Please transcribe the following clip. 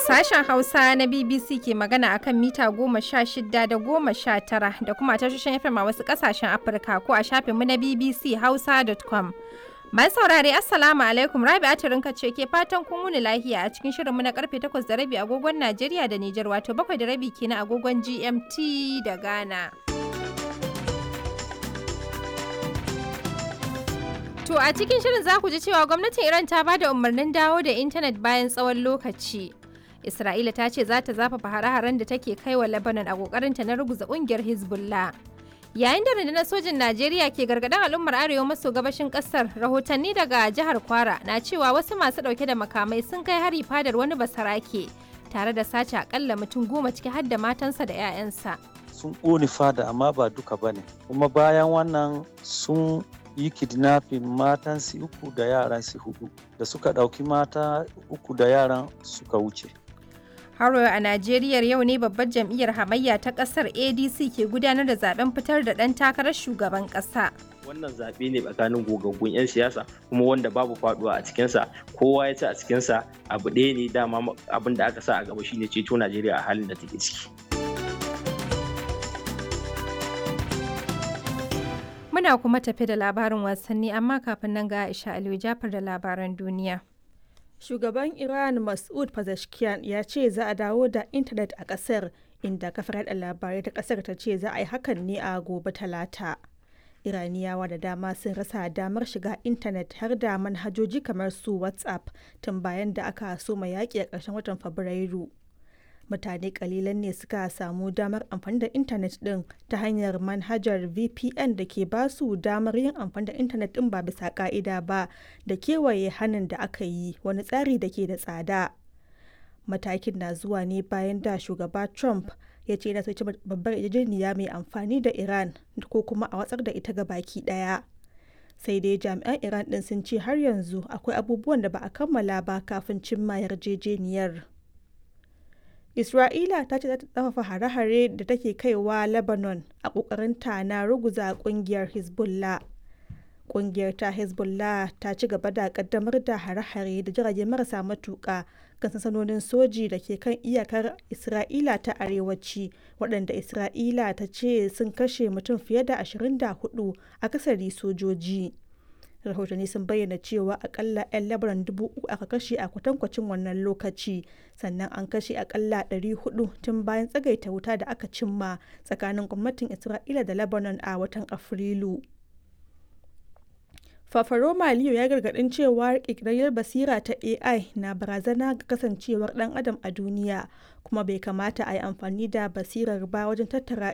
Sashen Hausa na BBC ke magana akan mita goma sha shida da goma sha tara da kuma tashoshin FM a wasu kasashen Afirka ko a shafinmu na BBC Hausa.com. Mai saurare Assalamu alaikum Rabi'atu Rinka ce ke fatan kun wuni lahiya a cikin shirinmu na karfe 8 da rabi agogon Najeriya da Nijar wato bakwai da rabi kenan agogon GMT da Ghana. To a cikin shirin za ku ji cewa gwamnatin Iran ta ba da umarnin dawo da intanet bayan tsawon lokaci. Isra'ila ta ce za ta zafafa hare-haren da take kai wa Lebanon a kokarinta na ruguza kungiyar Hezbollah. Yayin da rundunar sojin Najeriya ke gargaɗin al'ummar arewa maso gabashin ƙasar, rahotanni daga jihar Kwara na cewa wasu masu ɗauke da makamai sun kai hari fadar wani basarake tare da sace akalla mutum goma ciki har da matansa da 'ya'yansa. Sun ƙone fada amma ba duka ba ne, kuma bayan wannan sun yi kidnapping matan su uku da yaran su hudu da suka ɗauki mata uku da yaran suka wuce. Haro a Najeriya yau ne babbar jam'iyyar hamayya ta kasar ADC ke gudanar da zaben fitar da ɗan takarar shugaban ƙasa. Wannan zaɓe ne tsakanin gogaggun 'yan siyasa kuma wanda babu faɗuwa a cikinsa kowa ya ci a cikinsa abu ɗaya ne dama abin da aka sa a gaba shine ceto Najeriya a halin da take ciki. Muna kuma tafi da labarin wasanni amma kafin nan ga Aisha Aliyu Jafar da labaran duniya. Shugaban Iran Mas'ud Pezeshkian ya ce za a dawo da intanet a ƙasar inda kafar yada labarai ta ƙasar ta ce za a yi hakan ne a gobe talata. Iraniyawa da dama sun rasa damar shiga intanet har da manhajoji kamar su WhatsApp tun bayan da aka soma yaƙi a ƙarshen watan Fabrairu. mutane kalilan ne suka samu damar amfani da intanet din ta hanyar manhajar vpn da ke ba su damar yin amfani da intanet din ba bisa ka'ida ba da kewaye hannun da aka yi wani tsari da ke da tsada matakin na zuwa ne bayan da shugaba trump ya ce yana soci babbar yarjejeniya mai amfani da iran ko kuma a watsar da ita ga baki daya sai dai jami'an iran din sun ce har yanzu akwai abubuwan da ba a kammala ba kafin cimma yarjejeniyar Isra'ila ta ce za ta tsafafa hare-hare da take kaiwa Lebanon a ƙoƙarinta na ruguza ƙungiyar Hezbollah. Ƙungiyar ta Hezbollah ta ci gaba da ƙaddamar da hare-hare da jirage marasa matuƙa kan sansanonin soji da ke kan iyakar Isra'ila ta arewaci waɗanda Isra'ila ta ce sun kashe mutum fiye da 24 akasari sojoji. rahotanni sun bayyana cewa akalla 'yan labaran dubu uku aka kashe a kwatankwacin wannan lokaci sannan an kashe akalla 400 tun bayan tsagaita wuta da aka cimma tsakanin gwamnatin isra'ila da lebanon a watan afrilu fafaroma liyo ya gargadin cewa kirkirar basira ta ai na barazana ga kasancewar dan adam a duniya kuma bai kamata a yi amfani da basirar ba wajen tattara